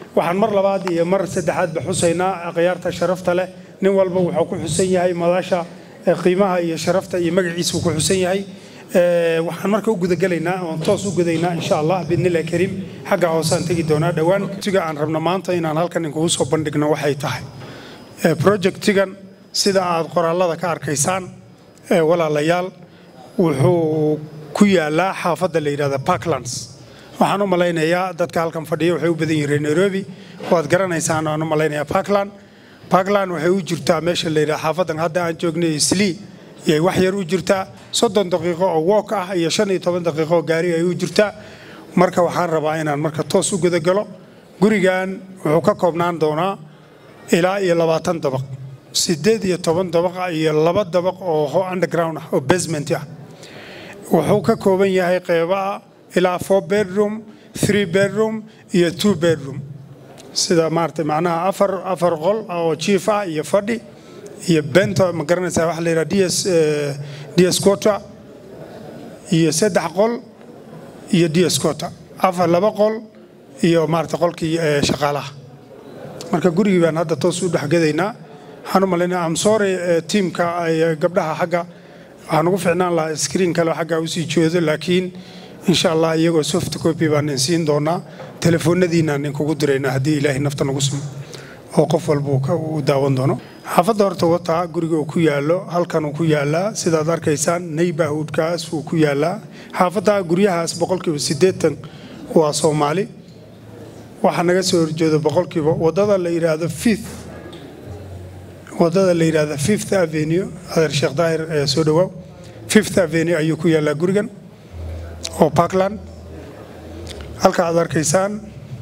waxaan mar labaad iyo mar saddexaadba xusaynaa akhyaarta sharafta leh nin walba wuxuu ku xusan yahay madasha qiimaha iyo sharafta iyo magaciisa uu ku xusan yahay waxaan marka u gudagelaynaa oon toos u gudaynaa insha allah biidnillahi kariim xagga hoosaan tegi doonaa dhowaan tiga aan rabno maanta inaan halkan inkugu soo bandhigno waxay tahay projectigan sida aad qoraallada ka arkaysaan walaalayaal wuxuu ku yaalaa xaafadda la yidhahda parklands waxaan u malaynayaa dadka halkan fadhiya waxay u badan yihiin reer nairobi waad garanaysaan aan u malaynayaa parkland parkland waxay u jirtaa meesha la yidhaha xaafaddan hadda aan joognay islii yay wax yar u jirtaa soddon daqiiqo oo wook ah iyo shan iyo toban daqiiqo oo gaari ay u jirtaa marka waxaan rabaa inaan marka toos u gudagalo gurigan wuxuu ka koobnaan doonaa ilaa iyo labaatan dabaq siddeed iyo toban dabaq iyo laba dabaq oo underground ah oo basement ah wuxuu ka kooban yahay qeybaha ilaa four bedroom three bedroom iyo two bedroom sida maarata macnaha afar afar qol oo jiif ah iyo fadhi iyo bento ma garanaysaa waxa la yidhaha ds ds quota iyo saddex qol iyo ds quota afar laba qol iyo maarata qolkii shaqaalaha marka gurigii baan hadda toos u dhexgadaynaa waxaan u malaynaya amsore tiimka gabdhaha xagga waxaan ugu ficnaan lahaa screen kale xagga usii jeedo laakiin insha allah iyagoo soft copy baan insiin doonaa telefoonadiinaan inkugu diraynaa haddii ilaahay nafta nagu simo oo qof walba uu daawan doono xaafadda horta wataa guriga uu ku yaalo halkan uu ku yaalaa sidaad arkaysaan neighborhoodkaas uu ku yaalaa xaafadda guryahaas boqolkiiba siddeetan waa soomaali waxaa naga soo horjeeda boqolkiiba waddada la yidhaahdo fifth waddada la yidhaahdo fifth avenue adeer sheekh daahir ee soo dhowaaw fifth avenue ayuu ku yaalaa gurigan oo parkland halka aad arkaysaan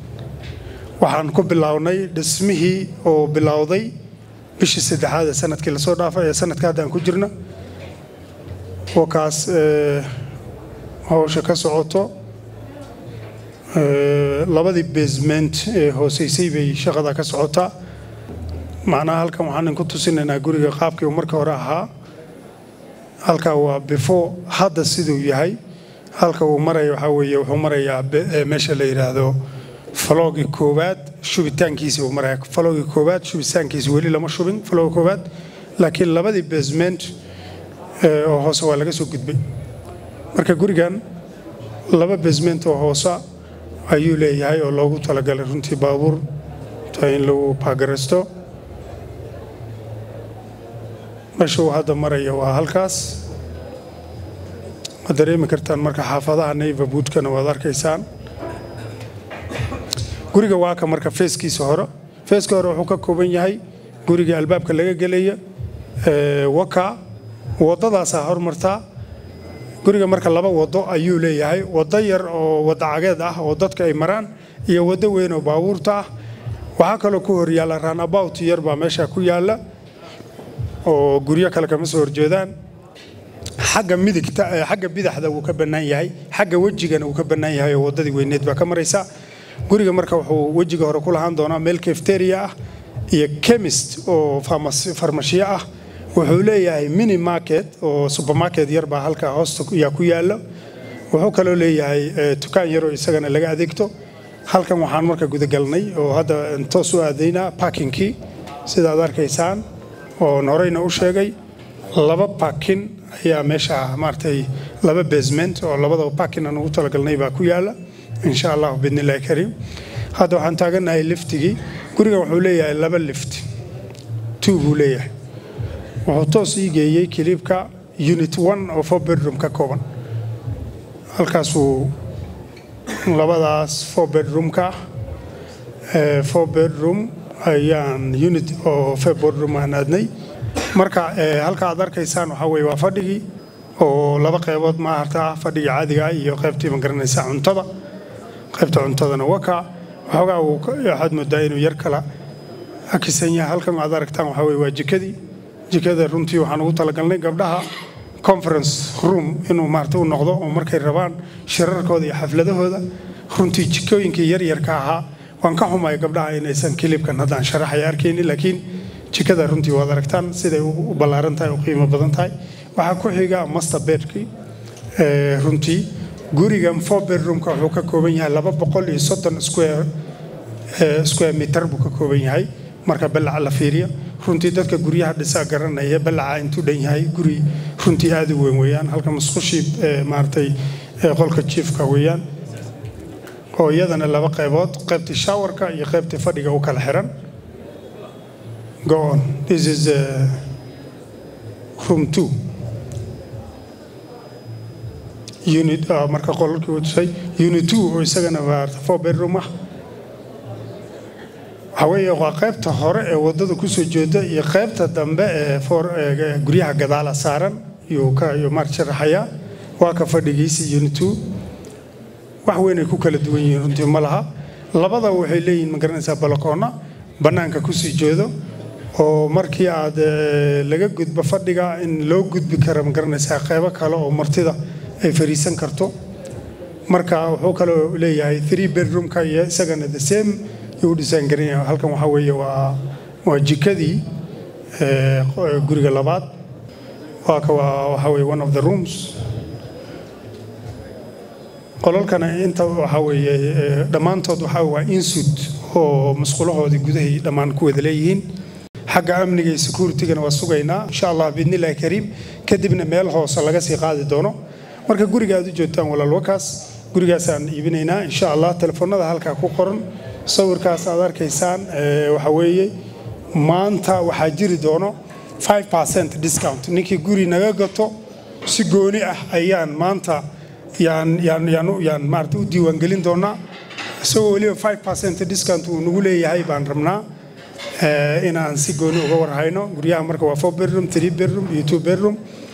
waxaan ku bilownay dhismihii oo bilowday bishii saddexaad ee sanadkii lasoo dhaafay ee sanadka hadda aan ku jirno wakaas hawsha ka socoto labadii basement ee hooseysay bay shaqada ka socotaa macnaha halkan waxaan inku tusinaynaa guriga qaabkii uu marka hore ahaa halka waa before hadda siduu yahay halka uu maraya waxaa weeye wuxuu marayaa meesha la yidhaahdo faloogi koowaad shubitaankiisi uu maraya faloogi koowaad shubitaankiisi weli lama shubin faloogi koowaad laakiin labadii basement oo hoose waa laga soo gudbay marka gurigan laba basement oo hoosa ayuu leeyahay oo loogu talagalay runtii baabuur ta in lagu baagaraysto meesha uu hadda maraya waa halkaas waad dareemi kartaan marka xaafadaha neighborhoodkana waad arkaysaan guriga waa ka marka feeskiisa hore feeska hore wuxuu ka kooban yahay guriga albaabka laga gelaya waka waddadaasaa hormartaa guriga marka laba waddo ayuu leeyahay waddo yar oo waddo cageed ah oo dadka ay maraan iyo waddo weyn oo baabuurta ah waxaa kaloo ku hor yaalla runabout yar baa meesha ku yaalla oo guryo kale kama soo horjeedaan xagga midigta xagga bidaxda wuu ka bannaan yahay xagga wejigana wuu ka bannaan yahay oo waddadii weyneed baa ka maraysa guriga marka wuxuu wejiga hore ku lahaan doonaa meel kefteria ah iyo chemist oo farmashiyo ah wuxuu leeyahay mini market oo supermarket yar baa halka hoosta yaa ku yaalla wuxuu kaloo leeyahay dukaan yaroo isagana laga adeegto halkan waxaan marka gudagalnay oo hadda toos u aadaynaa parkingkii sidaad arkaysaan oon horeyna u sheegay laba parkin ayaa meesha maaragtay laba basement oo labadaba parkin aan ugu talagalnay baa ku yaalla insha allahu biidnillahi kariim hadda waxaan taagannahay liftigii gurigan wuxuu leeyahay laba lift two buu leeyahay wuxuu toos ii geeyey kiliibka unit one oo four bedroom ka kooban halkaasuu labadaas four bedroomka four bedroom ayaan unit oo four bedroom aan aadnay marka halka aad arkaysaan waxaa weye waa fadhigii oo laba qaybood maarta ah fadhigii caadiga iyo qaybtii ma garanaysa cuntada qaybta cuntadana waka waxoogaa waxaad moodaa inuu yar kala akisan yahay halkan aad aragtaan waxaa weye waa jikadii jikada runtii waxaan ugu talagalnay gabdhaha conference room inuu maarata u noqdo oo markay rabaan shirarkooda iyo xafladahooda runtii jikooyinkii yaryarka ahaa waan ka xumay gabdhaha inaysan kilibkan haddaan sharaxaya arkaynin laakiin jikada runtii waad aragtaan siday u ballaaran tahay u qiimo badan tahay waxaa ku xiga master bedkii runtii gurigan four bedroomka wuxuu ka kooban yahay laba boqol iyo soddon square square meter buu ka kooban yahay marka ballaca la fiiriyo runtii dadka guryaha dhisaa garanaya ballaca intuu dhan yahay guri runtii aad u weyn weeyaan halka masqushii maaragtay qolka jiifka weeyaan oo iyadana laba qaybood qaybtii showerka iyo qaybtii fadhiga u kala xiran go on this is uh, room two unit uh, marka qolkii uu tusay unit two oo isagana maarata four bedroom ah waxaa weeye waa qaybta hore ee waddada kusoo jeeda iyo qaybta dambe ee for guryaha gadaala saaran iyuu ka iyuu maar sharaxayaa waa ka fadhigiisi unit two wax weyn ay ku kala duwan yihiin runtii ma laha labada waxay leeyihiin ma garanaysaa balakoonna bannaanka kusii jeedo oo markii aad laga gudbo fadhiga in loo gudbi karo ma garanaysaa qaybo kale oo martida ay fariisan karto marka wuxuu kaloo leeyahay three bedroomka iyo isagana the same yuu dhisaan garanyahay halkan waxaa weeye waa waa jikadii guriga labaad waa ka waa waxaa weeye one of the rooms qolalkana inta waxaa weeye dhammaantood waxaa waa insud oo masqulahoodii gudahay dhammaan ku wada leeyihiin xagga amniga iyo securitigana waa sugaynaa insha allah biidnillahi kariim kadibna meel hoose laga sii qaadi doono marka guriga aad u joogtaan walaal wakaas gurigaasaan iibinaynaa insha allah telefoonada halkaa ku qoran sawirkaas aad arkaysaan waxa weeye maanta waxaa jiri doono 5 discount ninkii guri naga gato si gooni ah ayaan maanta yaan yaan yaan yaan maarata u diiwaangelin doonaa isagoo weliba 5 discount uu nagu leeyahay baan rabnaa inaan si gooni uga warhayno guryaha marka waa 4 bedroom 3 bedroom iyo 2 bedroom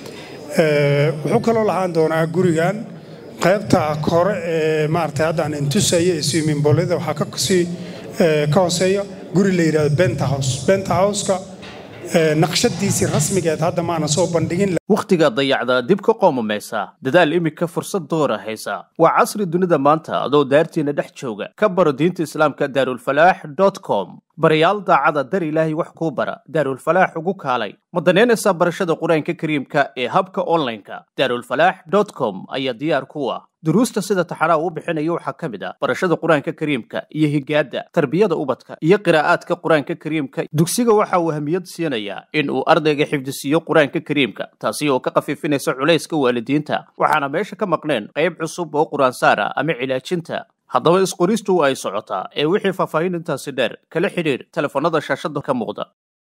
wuxuu kaloo lahaan doonaa gurigan qaybta kore ee maarata haddaan intusaya ee swimmingboolada waxaa ka sii ka hooseeya guri la yidhahdo benta house benta houseka naqshadiisii rasmigeed hadda maana soo bandhigin wakhtiga dayacda dib ka qoomamaysa dadaal iminka fursad doora haysa waa casri dunida maanta adoo daartiina dhex jooga ka baro diinta islaamka daarulfalaax dot com barayaal daacada dar ilaahay wax kuu bara daarulfalaax ugu kaalay ma danaynaysaa barashada qur-aanka kariimka ee habka onlineka daarulfalaax dot com ayaa diyaar ku ah duruusta sida taxanaa uu bixinayo waxaa ka mid ah barashada qur-aanka kariimka iyo higaadda tarbiyada ubadka iyo qiraa'aadka qur-aanka kariimka dugsiga waxa uu ahamiyad siinayaa in uu ardayga xifdisiiyo qur-aanka kariimka taasi oo ka khafiifinaysa culayska waalidiinta waxaana meesha ka maqneen qayb cusub oo qur-aansaara ama cilaajinta haddaba isqoristu ay socotaa ee wixii faahfaahin intaasi dheer kala xidhiir telefoonnada shaashada ka muuqda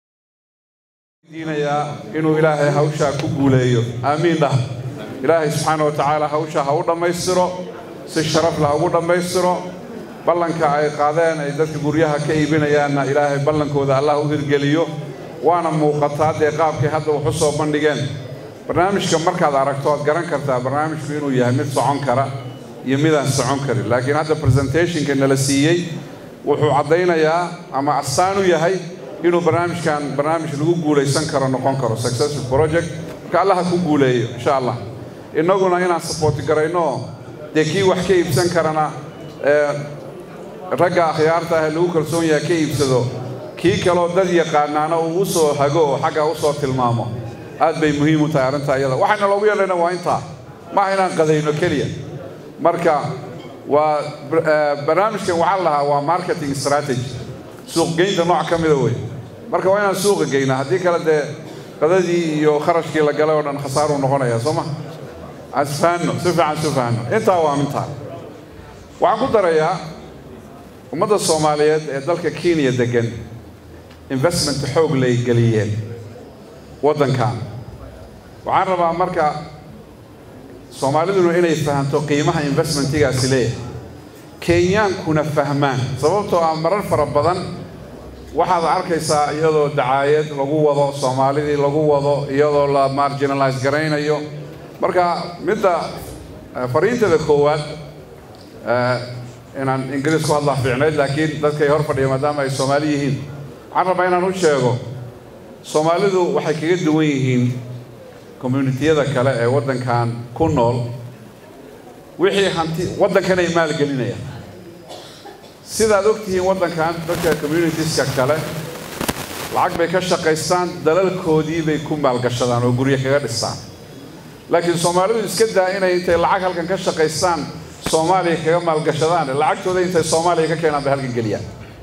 diinayaa inuu ilaahay hawshaa ku guuleeyo aamiin dhah ilaahay subxaana wa tacaala hawsha ha u dhammaystiro si sharaf lah ugu dhammaystiro ballanka ay qaadeen ay dadka guryaha ka iibinayaanna ilaahay ballankooda allah u hirgeliyo waana muuqataa dee qaabkay hadda wax u soo bandhigeen barnaamijka markaad aragto oad garan kartaa barnaamijku inuu yahay mid socon kara iyo midaan socon karin laakiin hadda presentationka nala siiyey wuxuu caddaynayaa ama astaan u yahay inuu barnaamijkan barnaamij lagu guulaysan karo noqon karo successful project marka allaha ku guuleeyo insha allah innaguna inaan sabooti garayno dee kii wax ka iibsan karana ragga akhyaarta ah ee lagu kalsoon yahay ka iibsado kii kaloo dad yaqaanaana uu u soo hago oo xaggaa u soo tilmaamo aad bay muhiim u tahay arrintaa iyada waxayna loogu yeedhayna waa intaa maaha inaan qadayno keliya marka waa barnaamijkan waxaa lahaa waa marketing strategy suuqgeynta nooc ka mida wey marka waa inaan suuqa geynaa haddii kale dee qadadii iyo kharashkii la galay oo dhan khasaaruu noqonaya soo ma aan isfahanno si fiican isu fahanno intaa waa mintaa waxaan ku darayaa ummadda soomaaliyeed ee dalka kenya deggan investment xoog lay geliyeen waddankan waxaan rabaa marka soomaaliduna inay fahanto qiimaha investmentigaasi leeyahay kenyaankuna fahmaan sababtoo ah marar fara badan waxaad arkaysaa iyadoo dacaayad lagu wado soomaalidii lagu wado iyadoo la marginalize garaynayo marka midda fariintada koowaad inaan ingiriis ku hadlaa fiicnayd laakiin dadkay hor fadhiya maadaama ay soomaali yihiin waxaan rabaa inaan u sheego soomaalidu waxay kaga duwan yihiin communitiyada kale ee waddankan ku nool wixii hanti waddankanay maalgelinayaan sidaad og tihiin waddankan dadka communitieska kale lacag bay ka shaqaystaan dalalkoodii bay ku maalgashadaan oo guryo kaga dhistaan laakiin soomaalidu iska daa inay intay lacag halkan ka shaqaystaan soomaaliya kaga maalgashadaan lacagtooda intay soomaaliya ka keenaan bay halkan geliyaan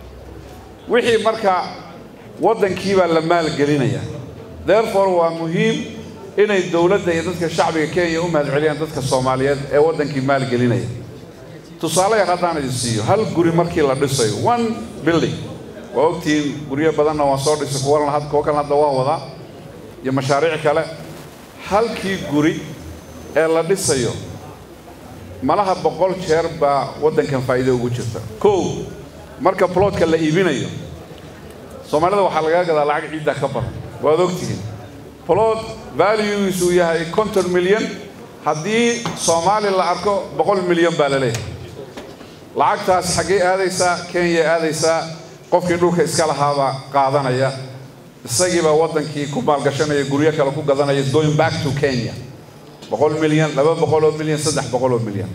wixii marka waddankiibaa la maalgelinaya therefore waa muhiim inay dowladda iyo dadka shacbiga kenya u mahadceliyaan dadka soomaaliyeed ee waddankii maalgelinaya tusaale yar haddaan idin siiyo hal guri markii la dhisayo one building waa ogtihiin guryo badanna waan soo dhisay kuwa kuwa kalena hadda waan wadaa iyo mashaariic kale halkii guri ee la dhisayo malaha boqol jeer baa waddankan faa'iido ugu jirta kow marka plotka la iibinayo soomaalida waxaa lagaa gadaa lacag ciidda ka badan waad ogtihiin plot valuegiisu yahay konton milyan haddii soomaali la arko boqol milyan baa la leeyahay lacagtaas xaggee aadaysaa kenya aadaysaa qofkii dhulka iska lahaabaa qaadanaya isagiibaa waddankii ku maalgashanaya guryo kale ku gadanaya going back to kenya boqol milyan laba boqoloo milyan saddex boqoloo milyan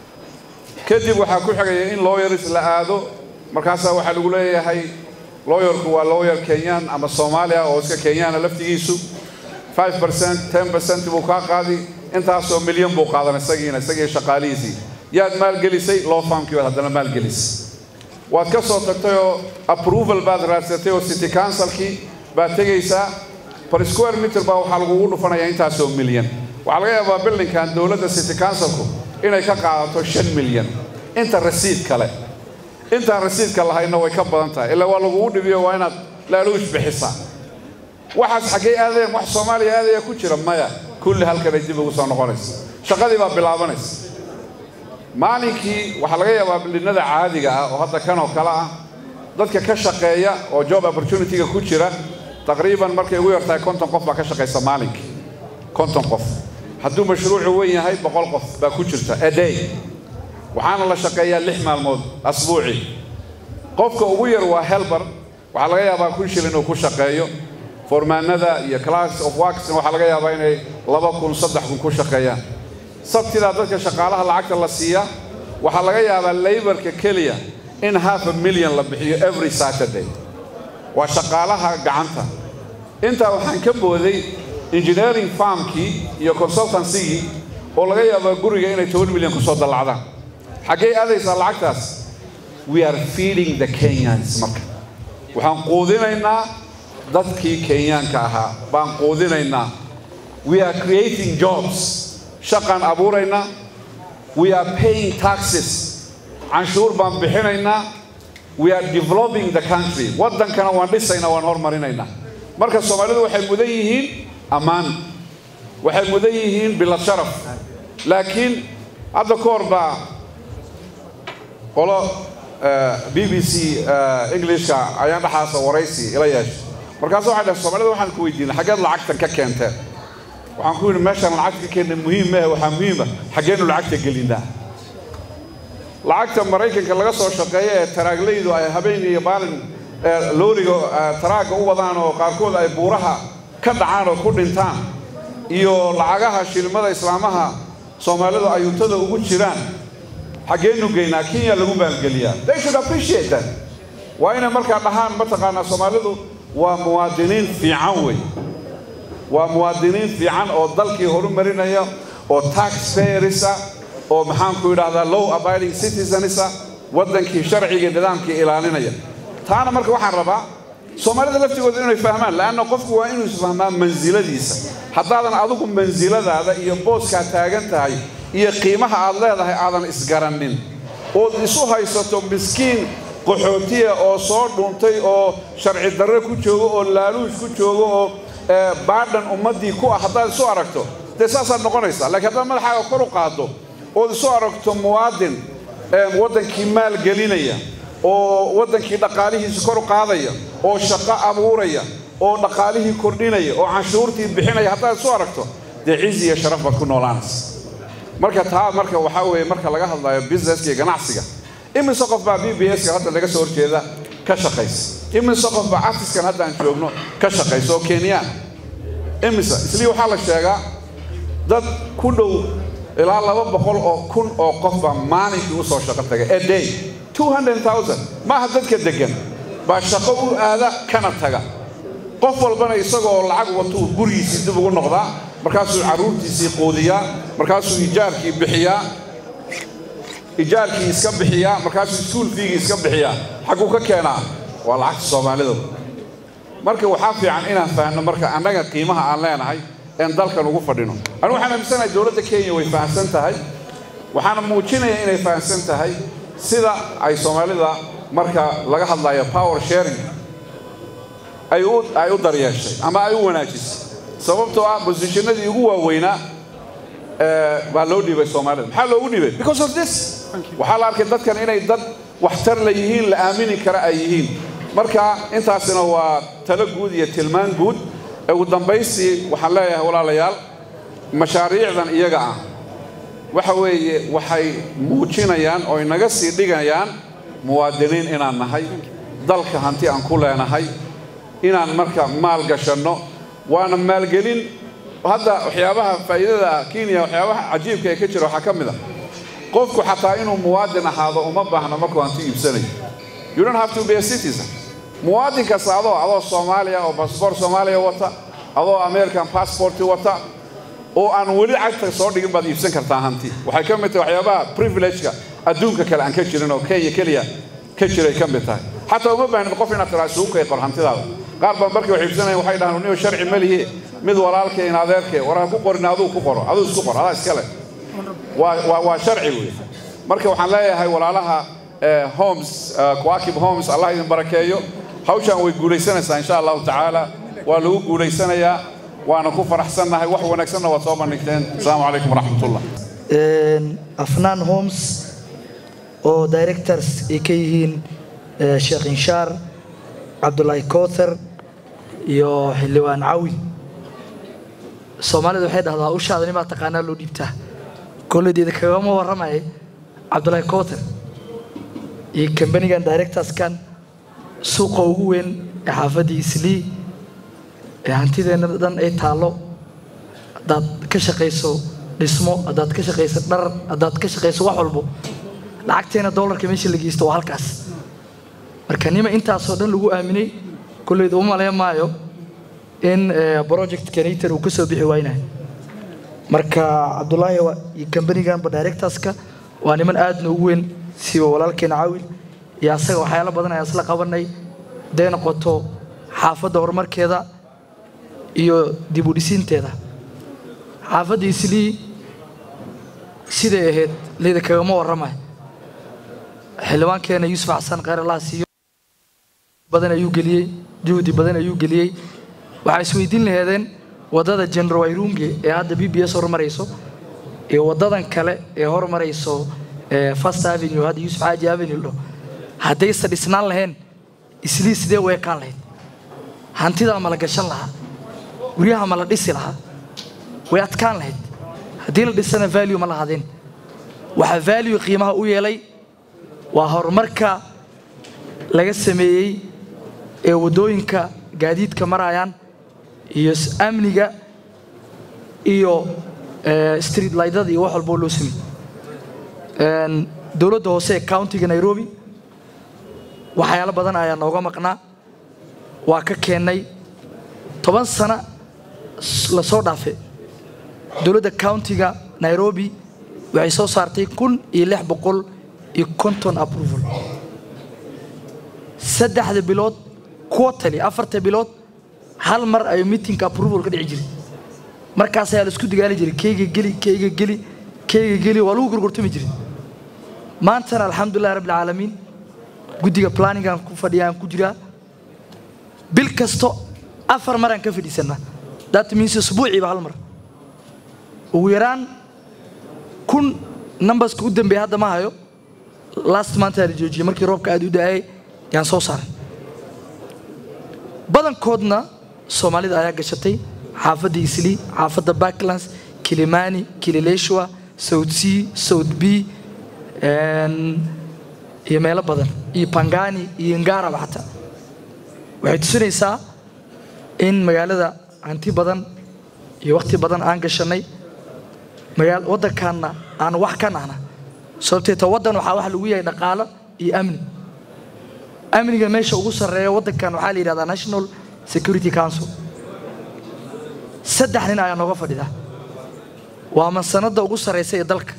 kadib waxaa ku xigaya in looyaris la aado markaasaa waxaa lagu leeyahay looyarku waa looyar kenyaan ama soomaaliya oo iska kenyaana laftigiisu five percent ten percent buu kaa qaadi intaasoo milyan buu qaadan isagiina isagii shaqaalihiisii yaad maalgelisay loo faamkii baad haddana maalgelisay waad ka soo tagtay oo approval baad raadsatay oo city councilkii baad tegaysaa per square meter baa waxaa lagugu dhufanayaa intaasoo milyan waxaa laga yaabaa bildinkan dowladda city councilku inay ka qaadato shan milyan inta rasiid kale intaan rasiidka lahayna way ka badan tahay ilaa waa lagugu dhibiyo waa inaad laaluush bixisaa waxaas xaggay aadeen wax soomaaliya aadaya ku jira maya kulli halkanay dib ugu soo noqonaysa shaqadii baa bilaabanaysa maalinkii waxaa laga yaabaa bildhinnada caadiga ah oo hadda kan oo kale ah dadka ka shaqeeya oo job opportunity-ga ku jira taqriiban markay ugu yartahay konton qof baa ka shaqaysa maalinkii konton qof hadduu mashruucu weyn yahay boqol qof baa ku jirta a day waxaana la shaqeeyaa lix maalmood asbuucii qofka ugu yar waa helber waxaa laga yaabaa kun shil inuu ku shaqeeyo formaanada iyo class of worksna waxaa laga yaabaa inay laba kun saddex kun ku shaqeeyaan sabtidaa dadka shaqaalaha lacagta la siiyaa waxaa laga yaabaa laybarka keliya in half a million la bixiyo every saturday waa shaqaalaha gacanta intaa waxaan ka booday engineering farmkii iyo consultancygii oo laga yaabaa guriga inay toban milyan kusoo dallacdaan xaggee aadaysaa lacagtaas we are feeding the kenyans marka waxaan quudinaynaa dadkii kenyaanka ahaa baan quudinaynaa we are creating jobs shaqaan abuuraynaa we are paying taxes canshuur baan bixinaynaa we are developing the country waddankana waan dhisaynaa waan hormarinaynaa marka soomaalidu waxay mudan yihiin ammaan waxay mudan yihiin bilad sharaf laakiin hadda ka hor baa qolo b b c englishka ayaan dhexaasa waraysi ila yeeshay markaasu waxay dhahay soomaalida waxaan ku weydiinay xaggeed lacagtan ka keenteen waxaan ku yidhi meeshaan lacagta ka keena muhiim maahe waxaa muhiima xaggeenu lacagta gelinaa lacagta maraykanka laga soo shaqeeya ee taraaglaydu ay habeen iyo maalin looriga taraagga u wadaan oo qaarkood ay buuraha ka dhacaan oo ku dhintaan iyo lacagaha shilmada islaamaha soomaalidu ayuutada ugu jiraan xaggeenu geynaa kenya lagu maalgeliyaa they should appreciate that waa inay markaa dhahaan mataqaanaa soomaalidu waa muwaadiniin fiican wey waa muwaadiniin fiican oo dalkii horumarinaya oo taxpayerisa oo maxaanku idhahdaa low abiding citizenisa waddankii sharciga nidaamkii ilaalinaya taana marka waxaan rabaa soomaalida laftigooda inay fahmaan leanna qofku waa inuu isfahmaa mansiladiisa haddaadan adigu mansiladaada iyo booskaa taagan tahay iyo qiimaha aad leedahay aadan isgaranin ood isu haysato miskiin qaxootiya oo soo dhuuntay oo sharci darre ku joogo oo laaluush ku joogo oo baadhan ummaddii ku ah haddaad isu aragto dee saasaad noqonaysaa laakiin haddaad madaxaaga kor u qaaddo ood isu aragto muwaadin waddankii maalgelinaya oo waddankii dhaqaalihiisa kor u qaadaya oo shaqo abuuraya oo dhaqaalihii kordhinaya oo canshuurtii bixinaya haddaad isu aragto dee cizi iyo sharaf baad ku noolaanaysa marka taa marka waxaa weeye marka laga hadlayo businesska iyo ganacsiga imise qof baa b b s-ka hadda laga soo horjeeda ka shaqaysa imise qof baa artiskan hadda aan joogno ka shaqaysa oo kenyaan imise islii waxaa la sheegaa dad ku dhow ilaa laba boqol oo kun oo qof baa maalinkii usoo shaqo tagay a day two hundred thousand maaha dadka degan baa shaqo u aada kana taga qof walbana isagoo lacag watuu gurigiisii dib ugu noqdaa markaasuu carruurtiisii quudiyaa markaasuu ijaarkii bixiyaa ijaarkii iska bixiyaa markaasuu iskuul fiigii iska bixiyaa xagguu ka keenaa waa lacagta soomaalida marka waxaa fiican inaan fahanno marka annaga qiimaha aan leenahay een dalkan ugu fadhino anigu waxaan aaminsanahay dowladda kenya way fahamsan tahay waxaana muujinaya inay fahamsan tahay sida ay soomaalida marka laga hadlayo power sharing ay u ay u daryeeshay ama ay u wanaajisay sababtoo ah bosishinadii ugu waaweynaa baa loo dhiibay soomaalida maxaa loogu dhiibay because of this waxaa la arkay dadkan inay dad waxtar la yihiin la aamini kara ay yihiin marka intaasina waa talo guud iyo tilmaan guud ugu dambaystii waxaan leeyahay walaalayaal mashaariicdan iyaga ah waxa weeye waxay muujinayaan oo inaga sii dhigayaan muwaadiniin inaan nahay dalka hanti aan ku leenahay inaan marka maal gashanno waana maalgelin hadda waxyaabaha faa'iidada kenya waxyaabaha cajiibka ee ka jira waxaa ka mid a qofku xataa inuu muwaadin ahaado uma baahno markuu hanti iibsanayo you don't have to be a citizen muwaadin kasta adoo adoo soomaaliya oo basboor soomaaliya wata adoo american passporti wata oo aan weli cagta soo dhigin baad iibsan kartaa hanti waxay ka mid tahay waxyaabaha privilegeka adduunka kale aan ka jirin oo kenya keliya ka jiray ka mid tahay xataa uma baahnid qof inaad tiraa isugu kay qor hantidaada qaar baan markay wax iibsanayan waxay dhahaan niyo sharci ma lihi mid walaalkay in adeerkay war ha ku qorin aduu ku qoro aduu isku qor adaa iskale waa waa waa sharci wey marka waxaan leeyahay walaalaha homes kuakib homes allah idin barakeeyo hawshaan way guulaysanaysaa insha allahu tacaala waa lagu guulaysanayaa waana ku faraxsannahay wax wanaagsanna waad soo bandhigteen asalaamu calaykum waraxmatullah afnaan homes oo directors ay ka yihiin sheekh inshaar cabdulaahi kowthar iyo xildhibaan cawi soomaalida waxay dhahdaa ushaada nimaa taqaanaa loo dhiibtaa kolledeeda kagama warramaya cabdulaahi kowthar iyo kambanigan directorskan suuqa ugu weyn ee xaafaddii islii ee hantideenna dhan ay taallo haddaad ka shaqayso dhismo haddaad ka shaqayso dhar haddaad ka shaqayso wax walbo lacagteena dollarka meesha la geysto waa halkaas marka nima intaasoo dhan lagu aaminay kolleyda u malayn maayo in project canator uu ka soo bixi waynahay marka cabdulaahi iyo kambaniganba directorska waa niman aadna ugu weyn siba walaalkeena caawil iyo asaga waxyaalo badan ayaan isla qabanay haday noqoto xaafadda horumarkeeda iyo dib u dhisiinteeda xaafadda islii siday ahayd leyda kagama warramay xildhibaankeena yuusuf xasan khayr allah siiyo badan ayuu geliyey juhdi badan ayuu geliyey waxaa isweydiin laheedeen waddada general wayrunge ee hadda b b s hormarayso iyo waddadan kale ee hormarayso first avenue hadda yuusuf xaaji avenue dho haddaysa dhisnaan lahayn islii sidee u ekaan lahayd hantidaa ma la gashan lahaa guryaha ma la dhisi lahaa way adkaan lahayd haddii la dhisana value ma lahaadeen waxaa value qiimaha u yeelay waa horumarka laga sameeyey ee waddooyinka gaadiidka marayaan iyo amniga iyo street lightada iyo wax walboo loo sameeyey dowladda hoose ee countiga nairobi waxyaalo badan ayaa nooga maqnaa waa ka keennay toban sano la soo dhaafe dowladda countiga nairobi waxay soo saartay kun iyo lix boqol iyo conton approval saddexda bilood quarterly afarta bilood hal mar ayuu meetingka approval ka dhici jiray markaas ayaa la isku dagaali jiray keyga geli keyga geli keyga geli waa lagu gorgortami jiray maantana alxamdulillahi rabbil caalamiin guddiga planningaan ku fadhiyaan ku jiraa bil kasto afar maraan ka fadhiisanaa that means usbuuciiba hal mar ugu yaraan kun numberska u dambeeya hadda ma hayo last month la joojiyey markii roobka aad u da-ay yaan soo saaray badankoodna soomaalida ayaa gashatay xaafadda islii xaafadda backlands kilimani kilileshwa south c south b iyo meelo badan iyo bangani iyo ngaraba xataa waxay tusinaysaa in magaalada hanti badan iyo wakhti badan aan gashanay magaa waddankaanna aan wax ka nahna sababteeta waddan waxaa wax lagu yahay dhaqaalo iyo amni amniga meesha ugu sarreeya waddankan waxaa la yidhahdaa national security council saddex nin ayaa nooga fadhida waa mansanadda ugu sarraysa ee dalka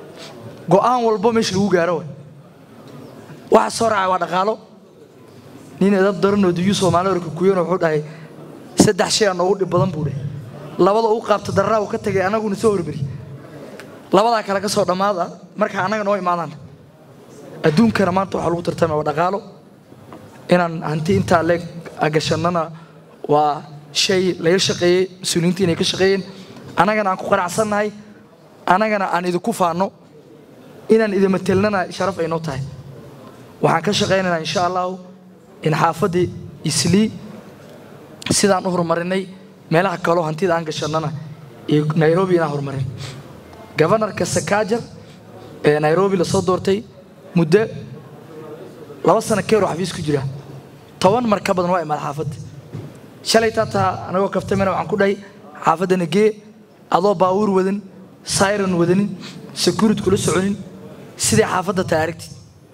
go'aan walbo meesha lagu gaaro waxa soo raacay waa dhaqaalo nin edab daranoo diyuu soomaali orka kuyana wuxuu dhahay saddex shay aa noogu dhib badan buu dheh labada uu qaabta darraa uu ka tagay anaguna soo hormari labadaa kale ka soo dhammaada marka annaga noo imaadaan adduunkana maanta waxaa lagu tartamaya waa dhaqaalo inaan hanti intaa leeg agashannana waa shay laga shaqeeyey mas-uuliyiinta inay ka shaqeeyeen annagana aan ku qanacsannahay annagana aan idinku faanno inaan idin matelnana sharaf ay noo tahay waxaan ka shaqaynaynaa insha allahu in xaafaddii islii sidaan u horumarinay meelaha kaloo hantida aan gashannana iyo nairobi inaan horumarin gobanarka sakaajar ee nairobi lasoo doortay muddo laba sano keer oo xafiis ku jira toban mar ka badan waa imaada xaafadda shalay taataa anagoo kaftamena waxaan ku dhahay xaafaddana gee adoo baawuur wadan sayran wadanin securit kula soconin sidai xaafadda tahay aragtid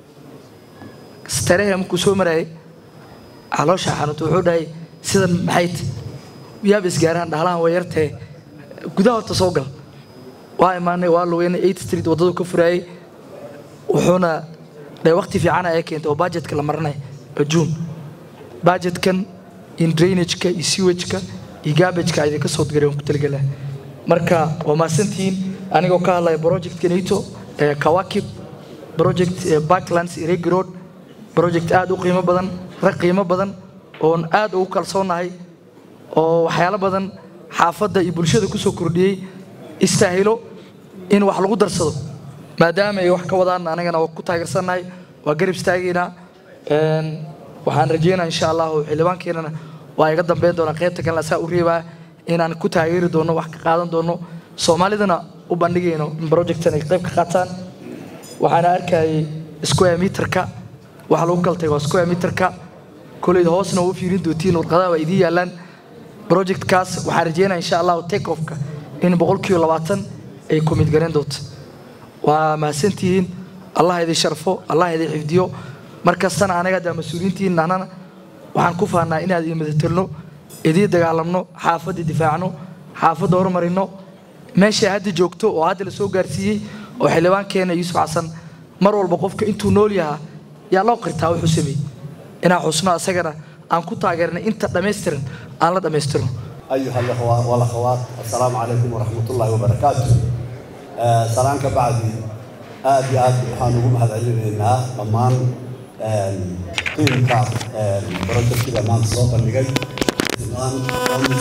starehe markuu soo maraayay caloosha xanuunta wuxuu dhahay sidan maxay ta yaab isgaaraan dhahlaan waa yartee gudaha horta soo gal waa imaanay waa lugeynay eight street waddadu ka furaayay wuxuuna dhahay waqti fiicana ee keentay oo budgetka la maranay oo juun budgetkan in drainageka iyo sewageka iyo garbageka idinka soo diray waan ku talagelaa marka waa mahadsantihiin anigoo ka hadlaya projectka nato ee kawakib project ee backlands iregi road project aad u qiimo badan rag qiimo badan oon aad ugu kalsoonahay oo waxyaalo badan xaafadda iyo bulshada ku soo kordhiyey istaahilo in wax lagu darsado maadaama ay wax ka wadaan anagana waa ku taageersannahay waa garab istaageynaa waxaan rajeynaa insha allahu xildhibaankeenana waa iga dambeyn doonaa qaybta kalena saa u reebaa inaan ku taageeri doono wax ka qaadan doono soomaalidana u bandhigayno in projectan ay qayb ka qaataan waxaana arkayay square meterka waxa lagu kala tagay waa square meterka koleyda hoosna waa u fiirin doontiin warqadaha waa idiin yaalaan projectkaas waxaan rajeynaa insha allahu take offka in boqolkiiba labaatan ay kumid garan doonto waa mahadsantihiin allah idin sharfo allah idin xifdiyo mar kastana anaga haddaa mas-uuliyiintiin nahnana waxaan ku fahnaa inaad idin madatelno idiin dagaalamno xaafadda difaacno xaafadda horumarino meeshay hadda joogto oo hadda la soo gaarsiiyey oo xildhibaankeena yuusuf xasan mar walba qofka intuu nool yahaa yaa loo qirtaa wuxuu sameeyey inaan xusno asagana aan ku taageernay inta dhammaystiran aan la dhammaystirno أيها الأخوة والأخوات السلام عليكم ورحمة الله وبركاته آه سلام كبعدي آد آد وحانوكم هذا علمنا لمان قيمة برجل كده مان صوفا اللي جاي مان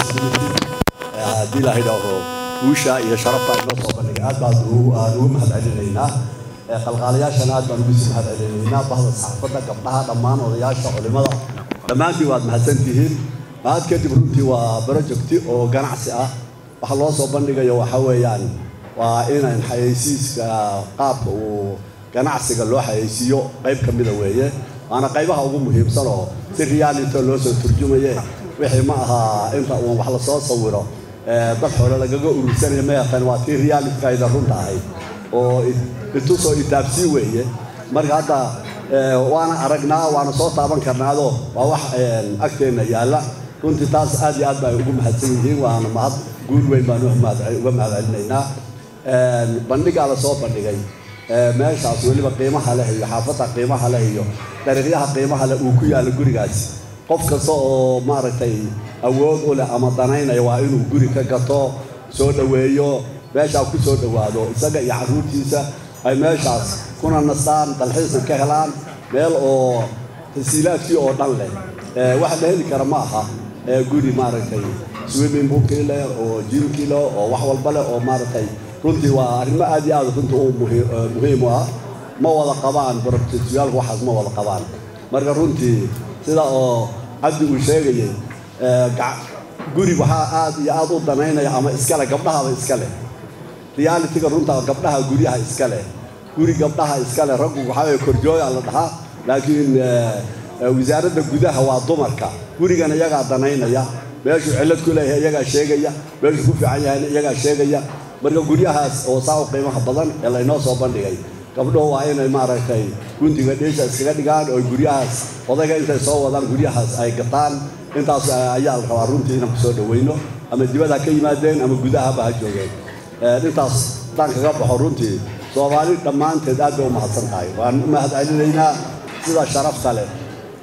دي لا هيدا هو وشا يا شرفتا إنه صوفا اللي جاي آد بعد هو نوم هذا علمنا qalqaalayaashana aad baan ugu sii mahad celinaynaa bahda saxaafadda gabdhaha dhammaan odayaasha culimada dhammaantiin waad mahadsantihiin mahad kadib runtii waa projecti oo ganacsi ah waxa loo soo bandhigayo waxa weeyaan waa inan xayeysiiska qaabka uu ganacsiga loo xayeysiiyo qayb ka mida weeye waana qaybaha ugu muhiimsan oo si reality loo soo turjumaye wixii ma aha inta uun wax lasoo sawiro dad xoole lagaga urursanayo ma yaqaan waa tii realitykayda runta ahayd oo itusoo itaabsii weeye marka hadda waana aragnaa waana soo taaban karnaado waa wax agteenna yaalla runtii taas aad iyo aad ba ay ugu mahadsan yihiin waana mahad guul weyn baan uga mahad celinaynaa bandhigaa la soo bandhigay meeshaas weliba qiimaha leh iyo xaafadda qiimaha leh iyo dariiqyaha qiimaha leh uu ku yaalla gurigaasi qof kasta oo maaragtay awood u leh ama danaynaya waa inuu guri ka gato soo dhoweeyo meeshaa ku soo dhowaado isaga iyo carruurtiisa ay meeshaas kuna nastaan dalxiisna ka helaan meel oo tasiilaadkii oo dhan leh waxa la heli kara ma aha guri maaragtay swimming poolkii leh oo jimkii leh oo wax walba leh oo maaragtay runtii waa arrimo aad iyo aad runtii u muhiim u ah ma wada qabaan brofesiyaalku waxaas ma wada qabaan marka runtii sida oo cabdi uu sheegayay guri waxaa aad iyo aad u danaynaya ama iskale gabdhahaba iska leh realitiga runta gabdhaha guryaha iska leh guri gabdhaha iska leh raggu waxaa weye korjooya la dhahaa laakiin wasaaradda gudaha waa dumarka gurigana iyagaa danaynaya meeshuu cillad ku leeyahay iyagaa sheegaya meeshuu ku fiican yahayna iyagaa sheegaya marka guryahaas oo saa u qiimaha badan ee laynoo soo bandhigay gabdhuhu waa inay maaragtay gundiga dhiisha iskaga dhigaan oo guryahaas odayga intay soo wadaan guryahaas ay gataan intaas ayaa la rabaa runtii inaan kusoo dhaweyno ama dibadha ka yimaadeen ama gudahaba ha joogeen intaas haddaan kaga baxo runtii soomaali dhammaanteed aad bay u mahadsan tahay waan u mahad celinaynaa sida sharafta leh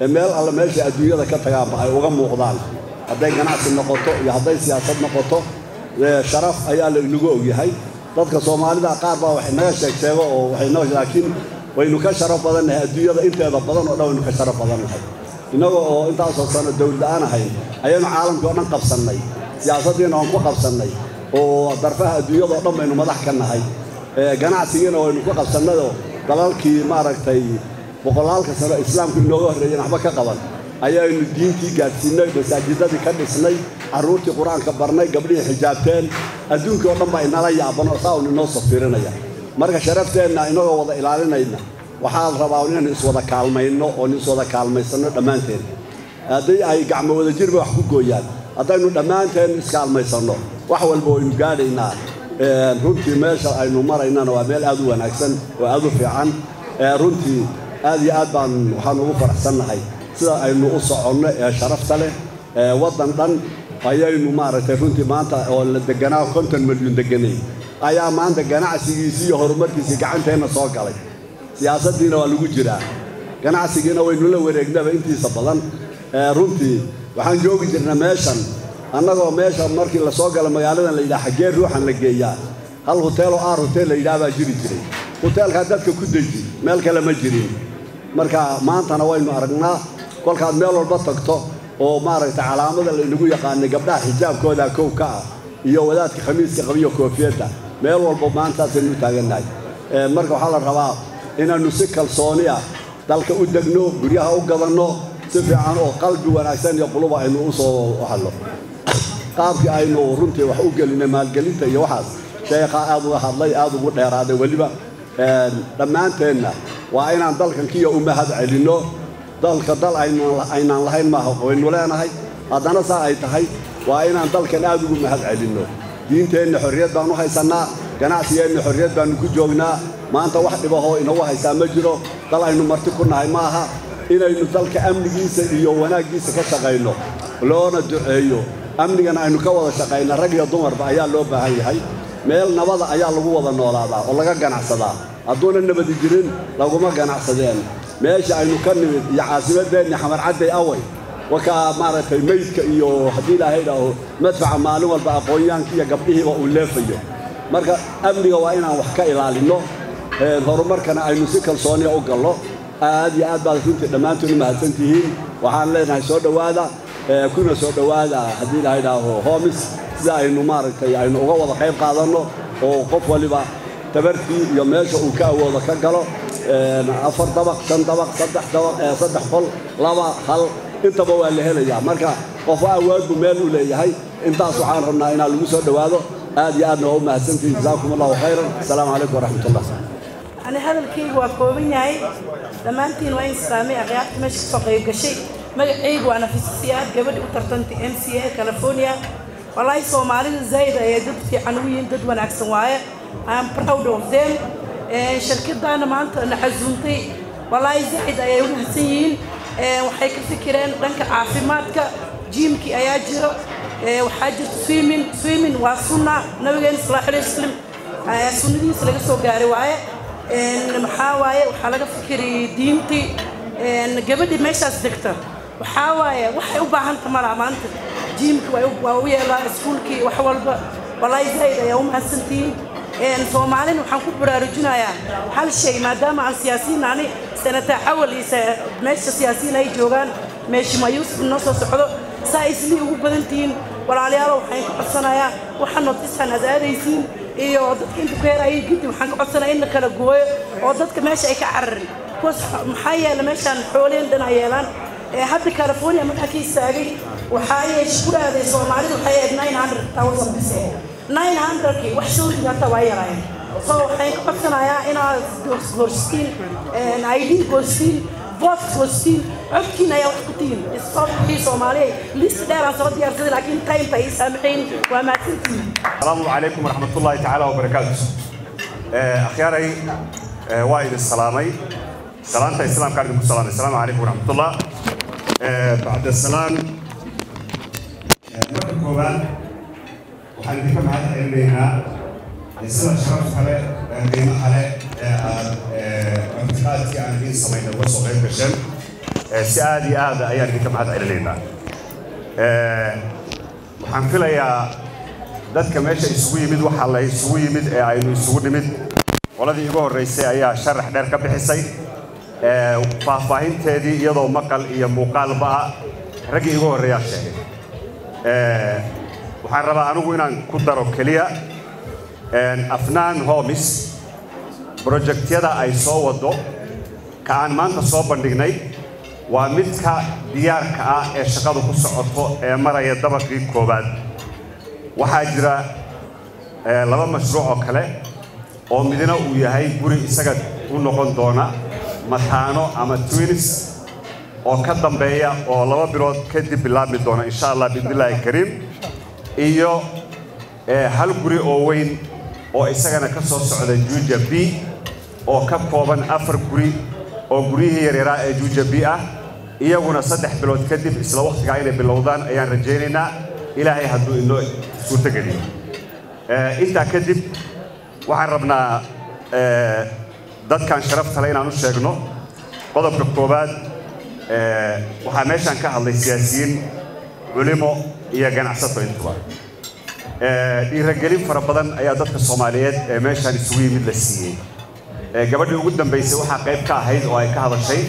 ee meel alle meesha adduunyada ka tagaanba ay uga muuqdaan hadday ganacsi noqoto iyo hadday siyaasad noqoto sharaf ayaa la inagu ogyahay dadka soomaalida qaar baa waxay naga sheeg sheego oo waxay noo laakiin waynu ka sharaf badannahay adduunyada inteeda badan oo dhan waynu ka sharaf badannahay innaga oo intaasoo sano dowladda-aan ahayn ayaynu caalamkii oo dhan qabsannay siyaasaddiina waan ku qabsannay oo darfaha adduunyada oo dhan baynu madax ka nahay ganacsigiina waynu ku qabsannayoo dalalkii maaragtay boqolaalka sano islaamku inooga horreeyeen waxba ka qaban ayaynu diintii gaadhsiinay masaajidadii ka dhisnay carruurtii qur-aanka barnay gabdhihii xijaabteen adduunkii oo dhan baa inala yaaban oo saa un inoo safirinaya marka sharafteenna inagoo wada ilaalinayna waxaa la rabaa inaynu iswada kaalmayno oon iswada kaalmaysanno dhammaanteen haddii ay gacmo wada jirba wax ku gooyaan haddaynu dhammaanteen iskaalmaysanno wax walba waynu gaadhaynaa runtii meesha aynu maraynana waa meel aad u wanaagsan oo aad u fiican runtii aad iyo aad baan waxaan ugu faraxsannahay sida aynu u soconno ee sharafta leh waddan dhan ayaynu maaragtay runtii maanta oo la deganaa konton milyuun deganay ayaa maanta ganacsigiisii iyo horumarkiisii gacanteenna soo galay siyaasaddiina waa lagu jiraa ganacsigiina waynu la wareegnaba intiisa badan runtii waxaan joogi jirna meeshan annagoo meesha markii la soo gala magaaladan la yidhaha xaggee ruuxan la geeyaa hal huteeloo aar huteel la yidhaha baa jiri jiray huteelkaa dadka ku deji meel kale ma jirin marka maantana waynu aragnaa kolkaad meel walba tagto oo maaragtay calaamada laynagu yaqaanay gabdhaha xijaabkooda kow ka ah iyo wadaadka khamiiska qabiyo koofiyadda meel walba maantaasaynu u taagannahay marka waxaa la rabaa inaannu si kalsooni ah dalka u degno guryaha u gadanno si fiican oo qalbi wanaagsan iyo quluba aynu u soo hadlo qaabkii aynu runtii wax u gelinay maalgelinta iyo waxaas sheekhaa aad uga hadlay aad ugu dheeraaday weliba dhammaanteenna waa inaan dalkankiiyo u mahad celinno dalka dal aynaan lahayn maaha waynu leenahay haddana saa ay tahay waa inaan dalkan aad ugu mahad celinno diinteenna xorriyad baanu haysannaa ganacsigeenna xorriyad baannu ku joognaa maanta wax dhibahoo inagu haysaa ma jiro dal aynu marti ku nahay maaha inaynu dalka amnigiisa iyo wanaaggiisa ka shaqayno loona duceeyo amnigana aynu ka wada shaqayna rag iyo dumarba ayaa loo baahan yahay meel nabada ayaa lagu wada noolaadaa oo laga ganacsadaa hadduuna nabadi jirin laguma ganacsadeen meesha aynu ka nimid iyo caasimadeenni xamarcadday away wakaa maaragtay meydka iyo haddii ilaahay idhaaho madfaca maalin walba aqoonyaanka iyo gabdhihiiba uu leefayo marka amniga waa inaan wax ka ilaalinno horumarkana aynu si kalsooniya u gallo aad iyo aad baad runtii dhammaantood u mahadsan tihiin waxaan leenahay soo dhowaada kuna soo dhowaada haddii ilaahay idhaaho hoomis sida aynu maaragtay aynu uga wada qayb qaadanno oo qof waliba tabartii iyo meesha uu ka awoodo ka galo afar dabaq shan dabaq saddex dabaq saddex qol laba hal intaba waa la helayaa marka qofo awood buu meel u leeyahay intaas waxaan rabnaa inaa lagu soo dhowaado aad iyo aadna waa u mahadsantihin jazaakum allahu khayran asalaamu calaykum waraxmatullah ani hadalkaygu waa kooban yahay dhammaantiin waa in islaamay akhyaarta meesha kasoo qayb gashay magacaygu waa nafisasiyaad gabadhi u tartantay m c a california wallaahi soomaalida zayd ayay dad fiican u yihiin dad wanaagsan waaye am proud of them shirkadaana maanta na xasuuntay wallaahi zayd ayay u mahadsan yihiin waxay ka fikireen dhanka caafimaadka jiimkii ayaa jiro waxaa jirta swimming swimming waa sunna nabigeena sallallahu alayhi wasallam sunnadiisa laga soo gaaray waaye maxaa waaye waxaa laga fikiriyay diintii gabadhi meeshaas degta waxaa waaye waxay u baahanta malaa maanta jiimki waa u yeelaa iskuulkii wax walba wallaahi zayd ayaa u mahadsantihiin soomaalina waxaan ku baraarujinayaa hal shay maadaama aan siyaasiyiin ani senataa xawal iyo meesha siyaasiyiin ay joogaan meeshima yuusuf noo soo socdo saa islii ugu badan tihiin walaalayaalo waxaan ka codsanayaa waxaa notisaan aad aadaysiin iyo dadka inta ku heerayay gidi waxaan ka codsanaya in la kala gooyo oo dadka meesha ay ka cararin kuwaas maxaa yeela meeshaan xooleen dhan ay yeelaan hadda california markaa ka istaagay waxaa yeesha ku aaday soomaalida waxay ahayd nine hundred thousand bise nine hundredkii wax sawirkii hata waa yaraayeen so waxaan ka codsanayaa inaad goostiin id goostiin vote goostiin codkiina ayaa wax ku tihiin isqobkii soomaaliya list dheer aan soo diyaarsaday laakiin timeka ay saamaxayn waa mahadsantihiin السلام عليكم ورحمة الله تعالى وبركاته أخياري وايد السلامي سلامة السلام كاردكم السلام السلام عليكم ورحمة الله بعد السلام مرة كوبان waxaan idinka mahad celinaynaa sida sharafta leh qiimaha leh ee aad martiqaadkii aan idiin samayna uga soo qayb gasheen si aad iyo aad ayaan idinka mahad celinaynaa waxaan filayaa dadka meesha isugu yimid waxaa la isugu yimid ee aynu isugu nimid qoladii igu horraysay ayaa sharax dheer ka bixisay faahfaahinteedii iyadoo maqal iyo muuqaalba ah raggii igu horreeyaa sheegay waxaan rabaa anigu inaan ku daro keliya afnaan homis brojektyada ay soo waddo ka aan maanta soo bandhignay waa midka diyaarka ah ee shaqadu ku socoto ee maraya dabaqii koowaad waxaa jira laba mashruuc oo kale oo midna uu yahay guri isaga u noqon doona mataano ama twinis oo ka dambeeya oo laba bilood kadib bilaabmi doona insha allah biidnillaahi kariim iyo hal guri oo weyn oo isagana ka soo socda juuja b oo ka kooban afar guri oo guryihii yaryaraa ee juuja b ah iyaguna saddex bilood kadib isla wakhtigaa inay bilowdaan ayaan rajaynaynaa ilaahay hadduu inoo suurtogeliyo intaa kadib waxaan rabnaa dadkan sharaftale inaan u sheegno qodobka koowaad waxaa meeshaan ka hadlay siyaasiyiin culimo iyo ganacsato intuba dhiiragelin fara badan ayaa dadka soomaaliyeed ee meeshaan isugu yimid la siiyey gabadhii ugu dambaysay waxaa qayb ka ahayd oo ay ka hadashay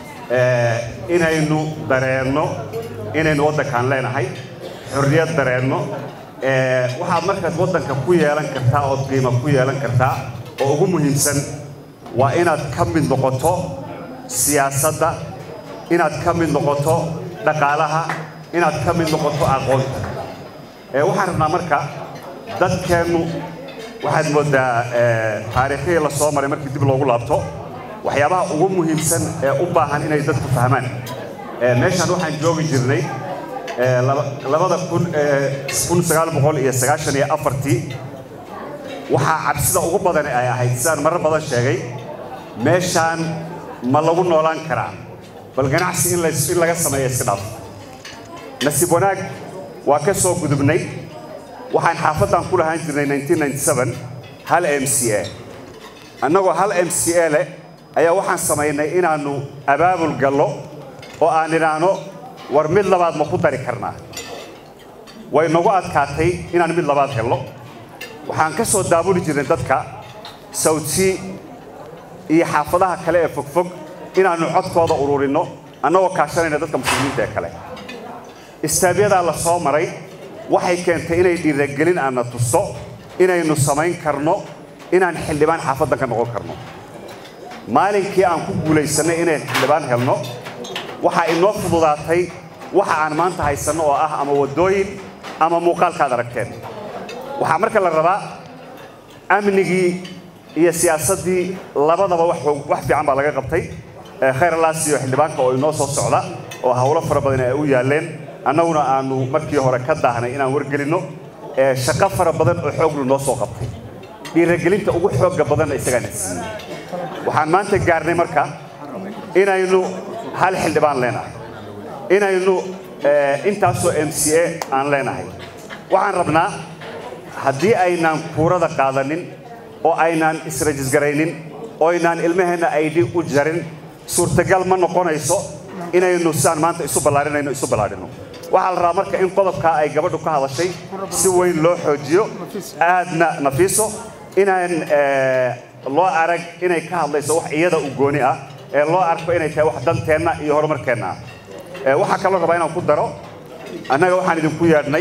inaynu dareenno inaynu waddankaan leenahay xorriyad dareenno waxaad markaad waddanka ku yeelan kartaa ood qiimo ku yeelan kartaa oo ugu muhiimsan waa inaad ka mid noqoto siyaasadda inaad ka mid noqoto dhaqaalaha inaad ka mid noqoto aqoonta waxaan rabnaa marka dadkeennu waxaad mooddaa taariikhihii la soo maray markii dib loogu laabto waxyaabaha ugu muhiimsan ee u baahan inay dadku fahmaan meeshaan waxaan joogi jirnay labada kun kun sagaal boqol iyo sagaashan iyo afartii waxaa cabsida ugu badan ay ahayd sidaan marar badan sheegay meeshaan ma lagu noolaan karaa bal ganacsi in in laga sameeyo iska dhaaf nasiib wanaag waa ka soo gudubnay waxaan xaafaddan ku lahaan jirnay hal m c a annagoo hal m c a leh ayaa waxaan samaynay inaannu abaabul gallo oo aan idhaahno war mid labaad ma ku dari karnaa way nagu adkaatay inaan mid labaad helno waxaan ka soo daabuli jirnay dadka sawdsea iyo xaafadaha kale ee fogfog inaannu codkooda ururinno annagoo kaashanayna dadka muslimiinta ee kale istaabyadaa la soo maray waxay keentay inay dhiiragelin aanna tusto inaynu samayn karno inaan xildhibaan xaafaddan ka noqon karno maalinkii aan ku guulaysannay inayn xildhibaan helno waxaa inoo fududaatay waxa aan maanta haysanno oo ah ama waddooyin ama muuqaalkaad aragteen waxaa marka la rabaa amnigii iyo siyaasaddii labadaba wax fiican baa laga qabtay khayralaas iyo xildhibaanka oo inoo soo socda oo howlo fara badan ay u yaalleen annaguna aanu markii hore ka daahnay inaan wargelinno shaqo fara badan oo xooglu noo soo qabtay dhiiragelinta ugu xoogga badanna isagaana siiyey waxaan maanta gaarnay marka inaynu hal xildhibaan leenahay inaynu intaasoo m c a aan leenahay waxaan rabnaa haddii aynaan kuurada qaadanin oo aynaan israjisgaraynin oo aynaan ilmaheenna aydhi u jarin suurtagal ma noqonayso inaynu sidaan maanta isu ballaarinayno isu ballaadhino waxaa la rabaa marka in qodobkaa ay gabadhu ka hadashay si weyn loo xoojiyo aadna nafiiso inaan loo arag inay ka hadlayso wax iyada u gooni ah ee loo arko inay tahay wax danteenna iyo horumarkeenna ah waxaa kaloo rabaa inaan ku daro annaga waxaan idinku yeedhnay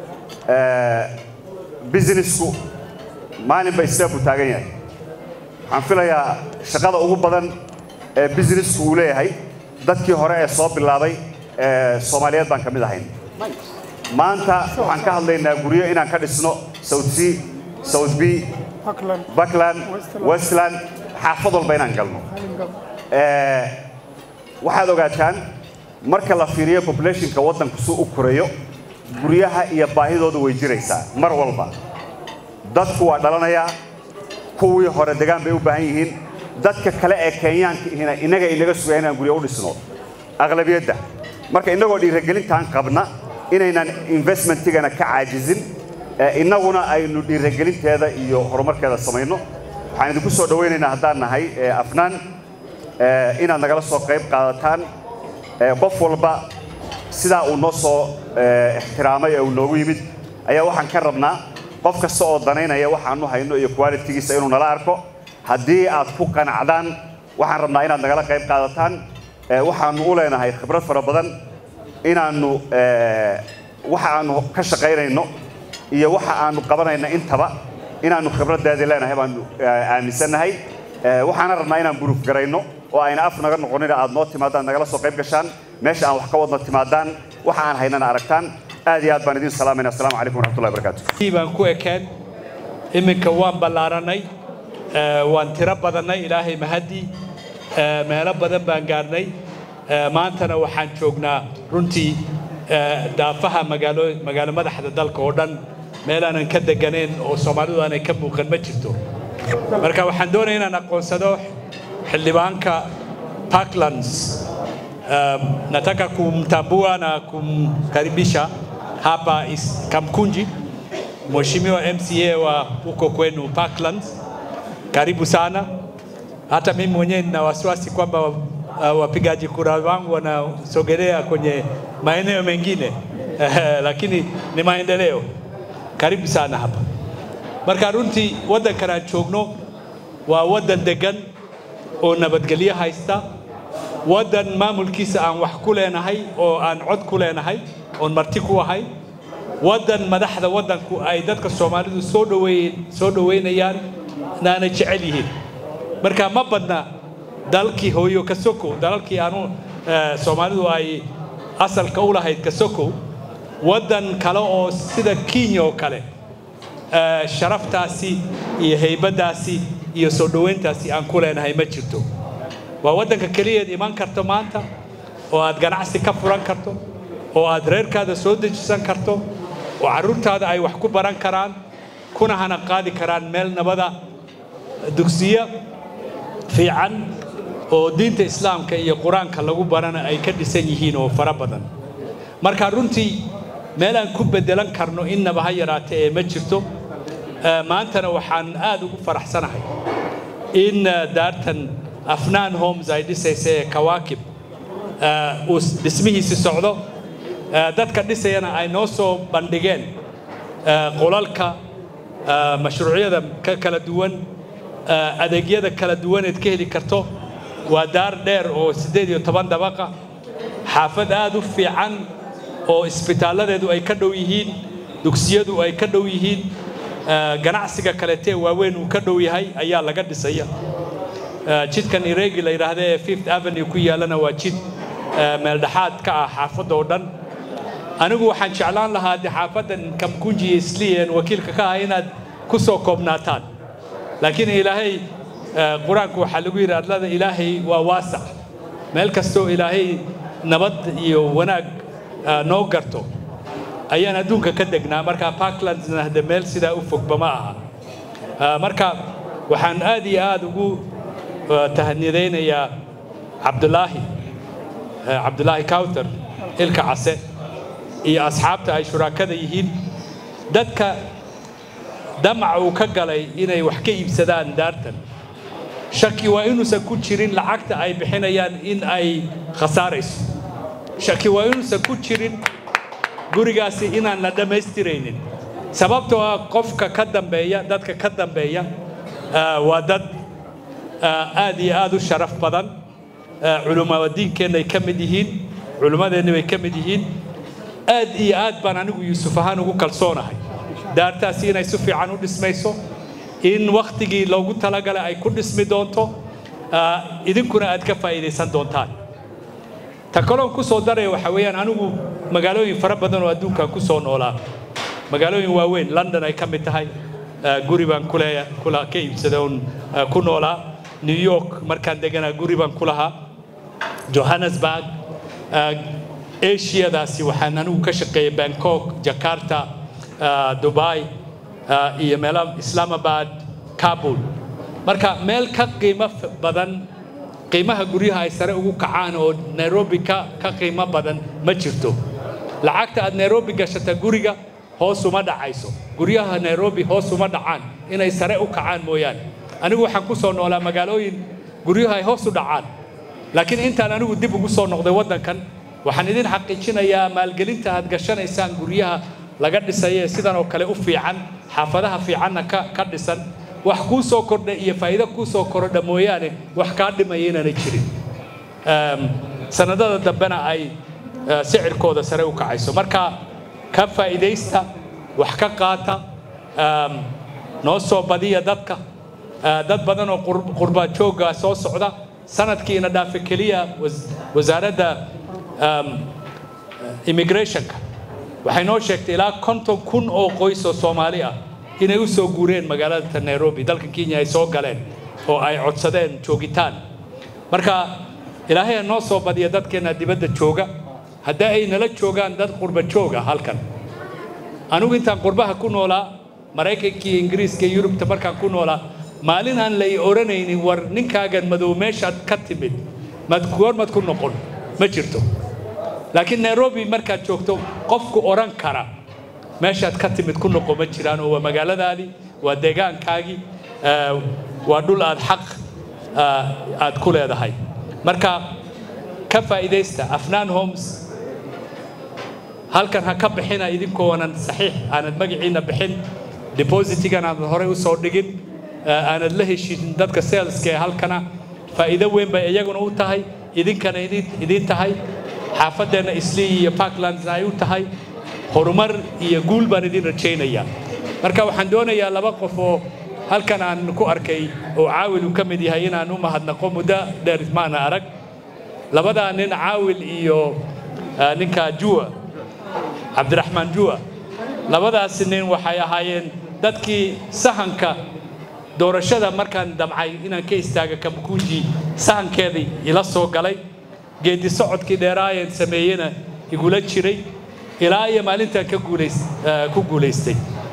businessku maalinba isteebu taagan yahay waxaan filayaa shaqada ugu badan ee businessku uu leeyahay dadkii hore ee soo bilaabay soomaaliyeed baan ka mid ahayn maanta waxaan ka hadlaynaa guryo inaan ka dhisno south sea south b buckland westland xaafad walba inaan galno waxaad ogaataan marka la fiiriyo populationka waddanku suu u korayo guryaha iyo baahidoodu way jiraysaa mar walba dadku waa dhalanayaa kuwii hore degaan bay u baahan yihiin dadka kale ee kenyaanka ihina innaga inaga sugaya inaan guryo u dhisno aqlabiyadda marka innagoo dhiiragelintaan qabna inaynan investmentigana ka caajizin innaguna aynu dhiiragelinteeda iyo horumarkeeda samayno waxaan idinku soo dhowaynaynaa haddaan nahay afnaan inaad nagala soo qayb qaadataan qof walba sidaa uu noo soo ixtiraamay ee uu noogu yimid ayaa waxaan ka rabnaa qof kasta oo danaynaya waxaanu hayno iyo qualitigiisa inuu nala arko haddii aad ku qanacdaan waxaan rabnaa inaad nagala qayb qaadataan waxaanu u leenahay khibrad fara badan inaannu waxa aanu ka shaqaynayno iyo waxa aanu qabanayna intaba inaannu khibraddeedii leenahay baanu aaminsannahay waxaana rabnaa inaan buruuf garayno oo ayna af naga noqonin aad noo timaadaan nagala soo qayb gashaan meesha aan wax ka wadna timaadaan waxa aan haynana aragtaan aad iyo aad baan idin salaamayna assalamu calaykum waraxmatullahi wabarakaatu baan ku ekeen iminka waan ballaaranay waan tiro badannay ilaahay mahadii meelo badan baan gaarnay maantana waxaan joognaa runtii daafaha magaalo magaalo madaxda dalka oo dhan meel aanan ka deganayn oo soomaalidu aanay ka muuqan ma jirto marka waxaan doonaya inaan aqoonsado xildhibaanka parklands nataka kumtambua na kumkaribisha hapa is Kamkunji, Mheshimiwa MCA wa huko kwenu Parklands, karibu sana. Hata mimi mwenyewe nina wasiwasi kwamba uh, wapigaji kura wangu wanasogelea kwenye maeneo mengine lakini ni maendeleo. Karibu sana hapa. Marka runtii waddankan aan joogno waa waddan degan oo nabadgelyo haysta waddan maamulkiisa aan wax ku leenahay oo aan cod ku leenahay oon marti ku ahay waddan madaxda waddanku ay dadka soomaalidu soo dhaweey soo dhaweynayaan naana jecel yihiin marka ma badna dalkii hooyo kasoko dalalkii aanu soomaalidu ay asalka u lahayd kasoko waddan kale oo sida kenya oo kale sharaftaasi iyo haybaddaasi iyo soo dhoweyntaasi aan ku leenahay ma jirto waa waddanka keliyaed iman karto maanta oo aad ganacsi ka furan karto oo aad reerkaada soo dejisan karto oo carruurtaada ay wax ku baran karaan kuna hana qaadi karaan meel nabada dugsiyo fiican oo diinta islaamka iyo qur-aanka lagu barana ay ka dhisan yihiin oo fara badan marka runtii meel aan ku beddelan karno innaba ha yaraatee ee ma jirto maantana waxaan aad ugu faraxsanahay in daartan afnaan homes ay dhisaysa ee kawaakib uu dhismihiisi socdo dadka dhisayana ay noo soo bandhigeen qolalka mashruucyada ka kala duwan adeegyada kala duwaneed ka heli karto waa daar dheer oo siddeed iyo toban dabaqa xaafad aad u fiican oo isbitaaladeedu ay ka dhow yihiin dugsiyadu ay ka dhow yihiin ganacsiga kaleetee waaweyn uu ka dhow yahay ayaa laga dhisaya jidkan iregi la yidhaahda ee fifth avenue ku yaalana waa jid meeldhexaad ka ah xaafadda oo dhan anigu waxaan jeclaan lahaa de xaafaddan kamkunji iyo isliyan wakiilka ka ah inaad ku soo koobnaataan laakiin ilaahay qur-aanku waxaa lagu yidhi adlada ilaahay waa waasac meel kastoo ilaahay nabad iyo wanaag noo garto ayaan adduunka ka degnaa marka parklandsna hade meel sidaa u fogba ma aha marka waxaan aad iyo aad ugu tahanidaynayaa cabdulaahi cabdulaahi cawthar ilka case iyo asxaabta ay shuraakada yihiin dadka damac uu ka galay inay wax ka iibsadaan daartan shaki waa inuusan ku jirin lacagta ay bixinayaan in ay khasaarayso shaki waa inuusan ku jirin gurigaasi inaan la dhammaystiraynin sababtoo ah qofka ka dambeeya dadka ka dambeeya waa dad aad iyo aad u sharaf badan culummada diinkeenna ay ka mid yihiin culummadeenna bay ka mid yihiin aad iyo aad baan anigu yuusuf ahaan ugu kalsoonahay daartaasi inay si fiican u dhismayso in wakhtigii loogu talagalay ay ku dhismi doonto idinkuna aad ka faa'iidaysan doontaan ta kaloon ku soo daraya waxaa weeyaan anigu magaalooyin fara badan oo adduunkan ku soo noolaa magaalooyin waaweyn london ay ka mid tahay guri baan kuleeya kula ka iibsaday oon ku noolaa new york markaan deganaa guri baan ku lahaa johannesburg asiadaasi waxaan anigu ka shaqeeyay bangkok jakarta dubai iyo meelo islamabad kabul marka meel ka qiimo badan qiimaha guryaha ay sare ugu kacaan oo nairobi ka ka qiimo badan ma jirto lacagta aad nairobi gashata guriga hoos uma dhacayso guryaha nairobi hoos uma dhacaan inay sare u kacaan mooyaane anigu waxaan ku soo noolaa magaalooyin guryaha ay hoos u dhacaan laakiin intaan anigu dib ugu soo noqday waddankan waxaan idin xaqiijinayaa maalgelinta aad gashanaysaan guryaha laga dhisaya ee sidan oo kale u fiican xaafadaha fiicanna ka ka dhisan wax kuu soo kordha iyo faa'iido kuu soo kordha mooyaane wax kaa dhimaya inaanay jirin sanadada dambena ay sicirkooda sare u kacayso marka ka faa'iidaysta wax ka qaata noo soo badiya dadka dad badan oo qurba joogga soo socda sanadkiina dhaafe keliya wasaaradda immigrationka waxay noo sheegtay ilaa konton kun oo qoys oo soomaali ah inay u soo guureen magaalada nairobi dalka kenya ay soo galeen oo ay codsadeen joogitaan marka ilaahay ha noo soo badiya dadkeenna dibadda jooga haddii ay nala joogaan dad qurba jooga halkan anigu intaan qurbaha ku noolaa maraykankii ingiriiska iyo yurubta markaan ku noolaa maalin aan lay odhanaynin war ninkaagan madow meeshaad ka timid mad goormad ku noqon ma jirto laakiin nairobi markaad joogto qofku odhan kara meeshaad ka timid ku noqo ma jiraan oo waa magaaladaadii waa deegaankaagii waa dhul aad xaq aad ku leedahay marka ka faa'iidaysta afnaan homes halkan ha ka bixina idinkoonan saxiix aanad magaciina bixin depositigan aanad horey u soo dhigin aanad la heshin dadka saleska ee halkana faa'iido weyn bay iyaguna u tahay idinkana idiin tahay xaafadeenna islii iyo parklandsna ay u tahay horumar iyo guul baan idin rajaynayaa marka waxaan doonayaa laba qof oo halkan aan ku arkay oo caawil uu ka mid yahay inaan u mahadnaqo muddo dheer maana arag labadaa nin caawil iyo ninka juwa cabdiraxmaan juwa labadaasi nin waxay ahaayeen dadkii sahanka doorashada markaan damcay inaan ka istaaga kamkuuji sahankeedii ila soo galay geedi socodkii dheeraayeen sameeyena igula jiray ilaa iyo maalintaan ka ku guulaystay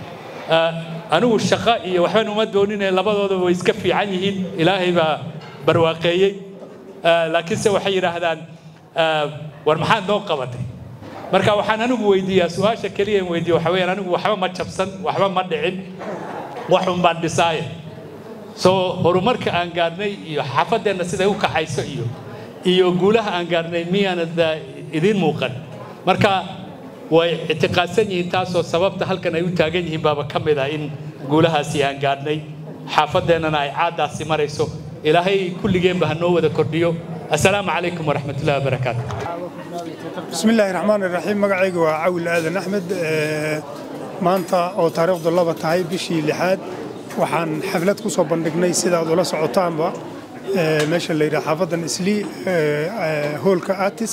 anigu shaqo iyo waxban uma doonine labadooda way iska fiican yihiin ilaahay baa barwaaqeeyey laakiinse waxay yidhaahdaan war maxaad noo qabatay marka waxaan anigu weydiiyaa su-aasha keliya in weydiiya waxa weeyaan anigu waxba ma jabsan waxba ma dhicin waxun baan dhisaaye soo horumarka aan gaarnay iyo xaafadeenna siday u kaxayso iyo iyo guulaha aan gaarnay miyaanad idiin muuqan marka way ictiqaadsan yihiin taasoo sababta halkan ay u taagan yihiin baaba ka mid ah in guulahaasi aan gaadhnay xaafadeennana ay caaddaasi marayso ilaahay kulligeenba ha noo wada kordhiyo assalaamu calaykum waraxmatullahi wabarakaatu بسم الله الرحمن الرحيم مقعيق وعاول آذن أحمد maanta oo taariikhdu laba tahay bishii lixaad waxaan xaflad ku soo bandhignay sidaad ula socotaanba meesha la yidhaha xaafadan islii hoolka atis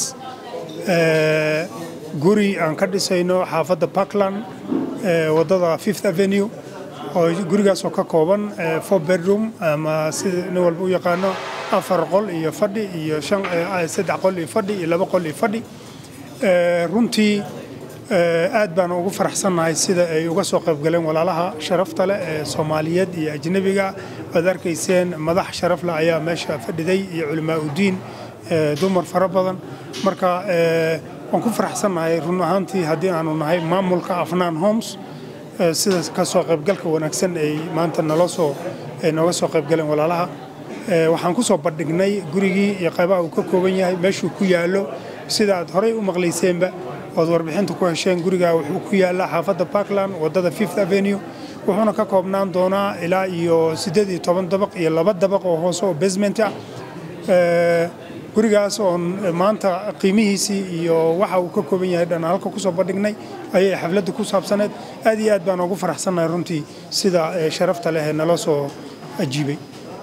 guri aan ka dhisayno xaafadda parkland waddada fifth avenue oo gurigaas oo ka kooban four bedroom ama sida nin walba u yaqaano afar qol iyo fadhi iyo shan saddex qol iyo fadhi iyo laba qol iyo fadhi runtii aad baan ugu faraxsannahay sida ay uga soo qaybgaleen walaalaha sharafta leh ee soomaaliyeed iyo ajnebiga waad arkayseen madax sharaf leh ayaa meesha fadhiday iyo culimaa udiin dumar fara badan marka waan ku faraxsannahay run ahaantii haddii aanu nahay maamulka afnaan homes sida ka soo qaybgalka wanaagsan ay maanta naloo soo ay nooga soo qaybgaleen walaalaha waxaan ku soo bandhignay gurigii iyo qaybaha uu ka kooban yahay meeshuu ku yaallo sida aad horey u maqlayseenba ood warbixinta ku hesheen gurigaa wuxuu ku yaallaa xaafadda parkland waddada fifth avenue wuxuuna ka koobnaan doonaa ilaa iyo siddeed iyo toban dabaq iyo laba dabaq oo hoose oo basement ah gurigaas oon maanta qiimihiisii iyo waxa uu ka kooban yahay dhan halka kusoo bandhignay ayay xafladda ku saabsaneed aad iyo aad baan ugu faraxsannahay runtii sida sharafta leh ee nala soo ajiibay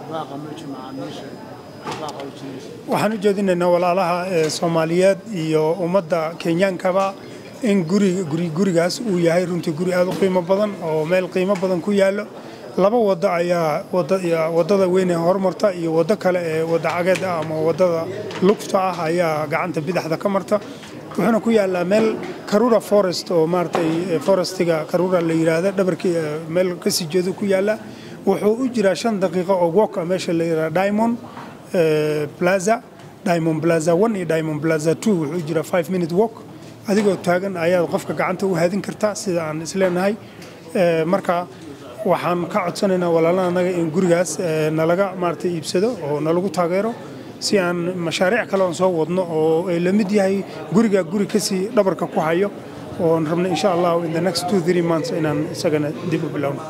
waxaan u jeedinaynaa walaalaha soomaaliyeed iyo ummadda kenyaankaba in gurigaas uu yahay runtii guri aad u qiimo badan oo meel qiimo badan ku yaallo laba waddo ayaa waddada weyn ee horumarta iyo waddo kale ee wadda cageed ah ama waddada lugta ah ayaa gacanta bidaxda ka marta wuxuuna ku yaallaa meel karura forest oo maaragtay forestiga karura la yidhaahda dhabarkii meel kasii jeedu ku yaallaa wuxuu u jiraa shan daqiiqo oo walk ah meesha la yidhaha diamond plaza diamond plaza one iyo diamond plaza two wuxuu u jiraa five minute walk adigoo taagan ayaad qofka gacanta u haadin kartaa sida aan isleenahay marka waxaan ka codsanaynaa walaalaha annaga in gurigaas nalaga maaragtay iibsado oo nalagu taageero si aan mashaariic kale oon soo wadno oo ay la mid yahay guriga guri kasii dhabarka ku hayo oon rabno insha allah in the next two three months inaan isagana dib u bilowno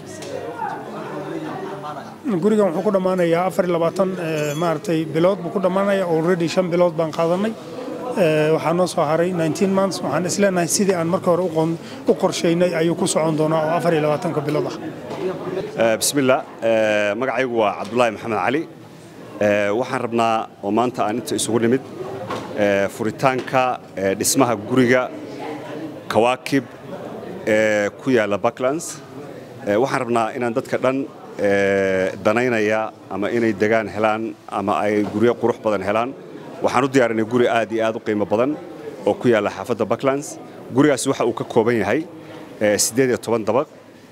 gurigan wuxuu ku dhammaanayaa afar iyo labaatan maaragtay bilood buu ku dhammaanaya already shan bilood baan qaadanay waxaa noo soo haray 19 months waxaan isleenahay sidii aan marka hore u qorshaynay ayuu ku socon doonaa oo afar iyo labaatanka bilood ah bismillah magacaygu waa cabdulaahi maxamed cali waxaan rabnaa oo maanta aan inta isugu nimid furitaanka dhismaha guriga kawaakib ee ku yaalla backlands waxaan rabnaa inaan dadka dhan danaynaya ama inay degaan helaan ama ay guryo qurux badan helaan waxaan u diyaarinay guri aad iyo aad u qiimo badan oo ku yaalla xaafadda backlands gurigaasi waxa uu ka kooban yahay siddeed iyo toban dabaq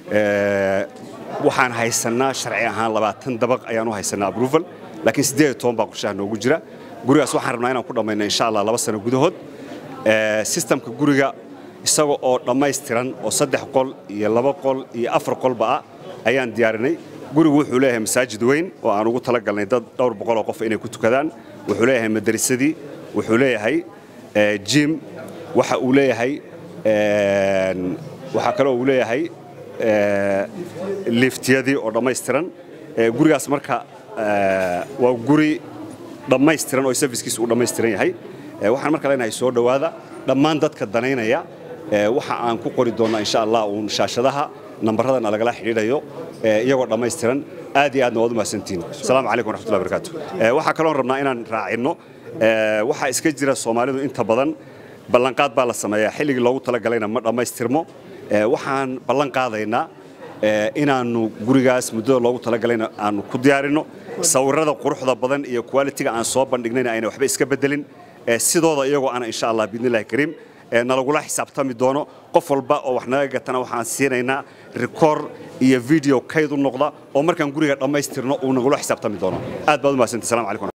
waxaan haysannaa sharci ahaan labaatan dabaq ayaan u haysannaa approval laakiin siddeed iyo toban baa qorshaha noogu jira gurigaas waxaan rabnaa inaan ku dhammayno insha allah laba sano gudahood sistamka guriga isaga oo dhammaystiran oo saddex qol iyo laba qol iyo afar qolba ah ayaan diyaarinay gurigu wuxuu leeyahay masaajid weyn oo aan ugu talagalnay dad dhowr boqol oo qof inay ku tukadaan wuxuu leeyahay madarisadii wuxuu leeyahay jim waxa uu leeyahay waxaa kaloo uu leeyahay liftiyadii oo dhammaystiran gurigaas marka waa guri dhammaystiran oo servicekiisa uu dhammaystiran yahay waxaan marka leenahay soo dhowaada dhammaan dadka danaynaya waxa aan ku qori doonnaa insha allah uun shaashadaha nambaradana lagala xidhiidhayo iyagoo dhammaystiran aad iyo aadna waad u mahadsantihiin asalaamu calaykum waraxmatullahi barakaatu waxaa kaloon rabnaa inaan raacinno waxaa iska jira soomaalidu inta badan ballanqaad baa la sameeyaa xilligii loogu talagalayna ma dhammaystirmo waxaan ballan qaadaynaa inaannu gurigaas muddada loogu talagalayna aanu ku diyaarinno sawirrada quruxda badan iyo qualitiga aan soo bandhignayna ayna waxba iska beddelin sidooda iyagoo ana insha allah biidnillahi kariim nalagula xisaabtami doono qof walba oo wax naga gatana waxaan siinaynaa rikoor iyo video kayd u noqda oo markaan guriga dhammaystirno uu nagula xisaabtami doono aad baad u mahadsantahi salamu calaykum